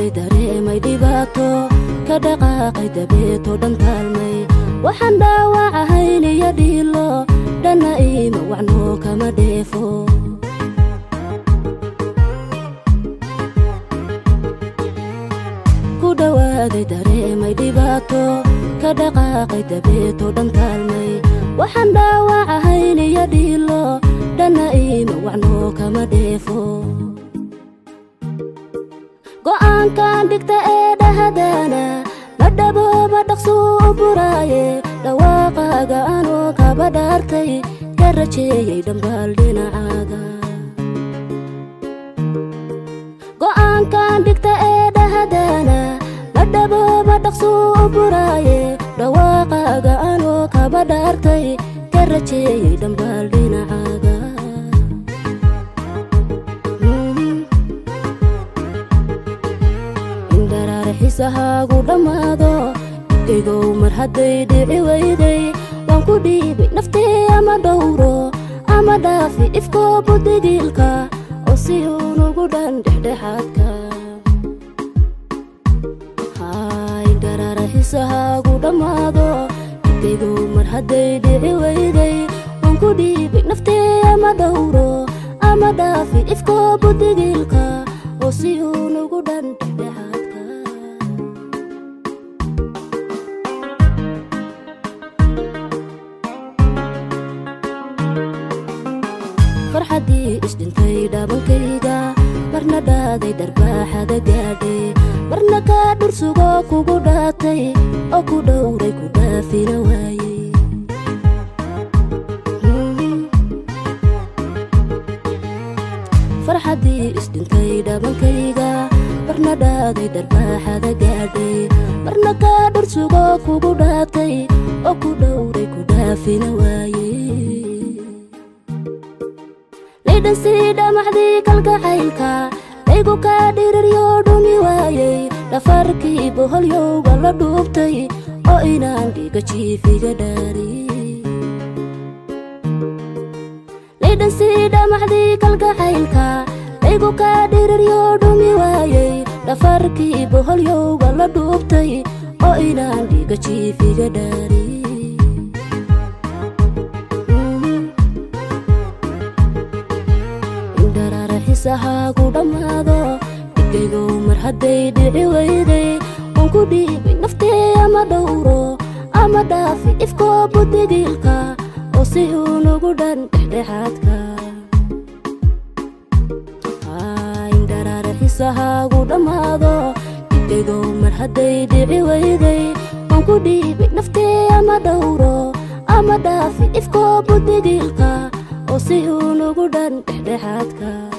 dareemay dhibaato ka dhaqaaqay dabeeto dhan taalmay waxaan dhaawac ahayn iyo dhiilo dhanna iima wacno kama dheefo ku dhowaaday dareemay dhibaato ka dhaqaaqay dabeeto dhan taalmay waxaan dhaawac ahayn iyo dhiilo dhanna iima wacno kama dheefo go'aankan dhigta ee dhahadana ma dhabooba dhaqsuu u buraaye dhawaaqaaga anoo kaba dhaartay ka rajeeyey dhambaal dhinacaaga go'aankan dhigta ee dhahadana ma dhabooba dhaqsuu u buraaye dhawaaqaaga anoo kaba dhaartay ka rajeeyey dhambaal dhinacaaga xisahaagu dhammaado dhibkaygow mar hadday dhici weyday waan ku dhiibay naftee ama dhowro ama dhaafi ifkoo budigiilka oo si uunugu dhan dhexdhexaadka haydharaara xisahaagu dhammaado dhibkaygow mar hadday dhici weyday waan ku dhiibay naftee ama dhowro ama dhaafi ifkoo budigiilka oo si uunugu dhan dhexdhexaadka farxaddii isdhintay dhaabankayga marna dhaaday dharbaaxada gaadhay marna kaa dhursugoo kugu dhaatay oo ku dhowray ku dhaafina waayey farxaddii isdhintay dhaabankayga marna dhaaday dharbaaxada gaadhay marna kaa dhursugoo kugu dhaatay oo ku dhowray ku dhaafina waayey lidhansii dhamaxdii kalgacaylka laygu kaa dhiriryo dhumi waayey dhafarkii boholyowga la dhuubtay oo inaan dhiga jiifiga dhaari lidhansii dhamaxdii kalgacaylka laygu kaa dhiriryo dhumi waayey dhafarkii boholyowga la dhuubtay oo inaan dhiga jiifiga dhaari xisahaagu dhammaado dhibkaygow mar hadday dhici weyday waan ku dhiibay naftee ama dhowro ama dhaafi ifkoo budigiilka oo si uunugu dhan dhexdhexaadka indharaara xisahaagu dhammaado dhibkaygow mar hadday dhici weyday waan ku dhiibay naftee ama dhowro ama dhaafi ifkoo budigiilka oo si uunugu dhan dhexdhexaadka